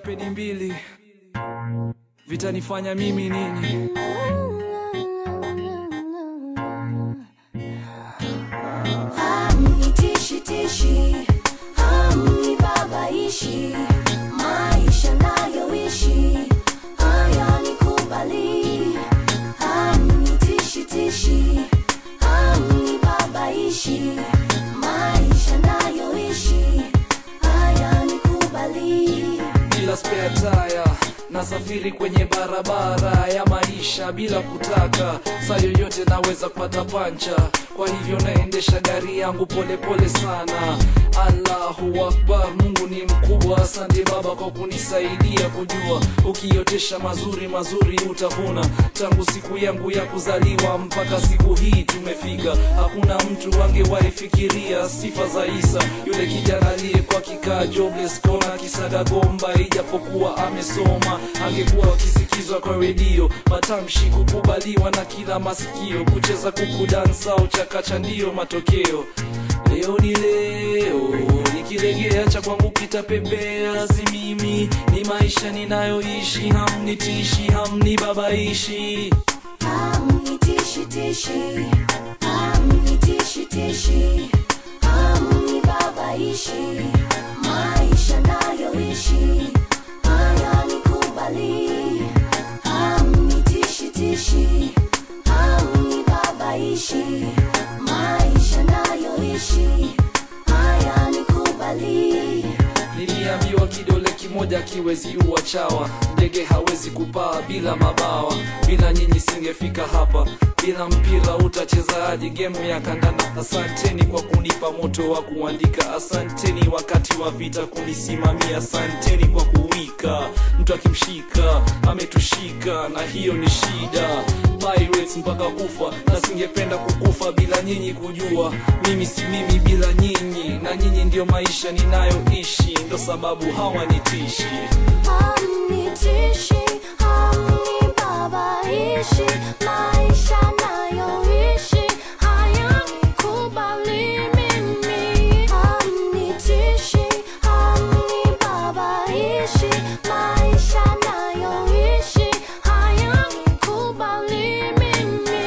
pedi mbili vitanifanya mimi nini? Hamnitishi tishi, hamnibabaishi, maisha nayoishi hayanikubali. Hamnitishi tishi, hamnibabaishi, maisha nayoishi hayanikubali. bila spare tire nasafiri kwenye barabara ya maisha bila kutaka saa yoyote naweza kupata pancha kwa hivyo naendesha gari yangu polepole pole sana allahu akbar mungu ni mkubwa asante baba kwa kunisaidia kujua ukiotesha mazuri mazuri utavuna tangu siku yangu ya kuzaliwa mpaka siku hii tumefika hakuna mtu angewahi fikiria sifa za isa yule kijana aliyekuwa kikaa jobless kona kisaga gomba ijapokuwa amesoma angekuwa akisikizwa kwa redio matamshi kukubaliwa na kila masikio kucheza kuku dansa au chakacha ndiyo matokeo leo ni leo nikilegea cha kwangu kitapepea si mimi ni maisha ninayoishi hamnitishi hamnibabaishi Hamnitishi tishi, hamnitishi tishi, hamnibabaishi, maisha nayoishi hayanikubali. Hamnitishi tishi, hamnibabaishi, maisha nayoishi hayanikubali. niliambiwa kidole kimoja kiwezi uwa chawa ndege hawezi kupaa bila mabawa bila nyinyi singefika hapa bila mpira utachezaji gemu ya kandanda asanteni kwa kunipa moto wa kuandika asanteni wakati wa vita kunisimamia asanteni kwa kuwika mtu akimshika ametushika na hiyo ni shida Pirates mpaka kufa na singependa kukufa bila nyinyi kujua mimi si mimi bila nyinyi na nyinyi ndio maisha ninayoishi ndo sababu hawanitishi Hamnitishi, hamnibabaishi, maisha nayoishi hayanikubali mimi. Hamnitishi, hamnibabaishi, maisha nayoishi hayanikubali mimi.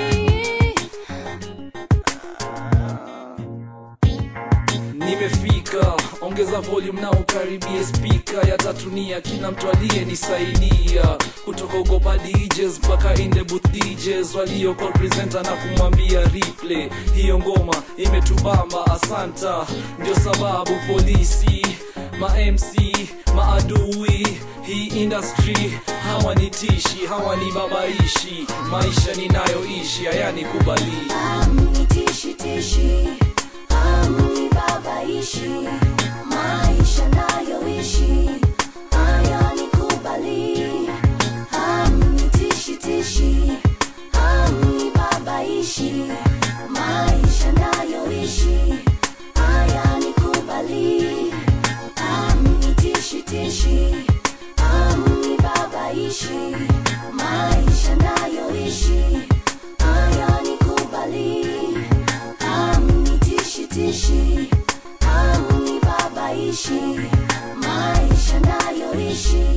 nimefika ongeza volume na ukaribie spika ya tatunia kila mtu aliyenisaidia kutoka ugopa DJs mpaka in the booth DJs walio call presenter na kumwambia replay hiyo ngoma imetubamba asanta ndio sababu polisi ma MC maadui hii industry hawanitishi hawanibabaishi maisha ninayoishi hayanikubali Hamnitishi tishi, hamnibabaishi, maisha nayoishi hayanikubali. Hamnitishi tishi, hamnibabaishi, maisha nayoishi hayanikubali. Hamnitishi tishi, hamnibabaishi, maisha nayoishi hayanikubali. Hamnitishi tishi, hamnibabaishi, maisha nayoishi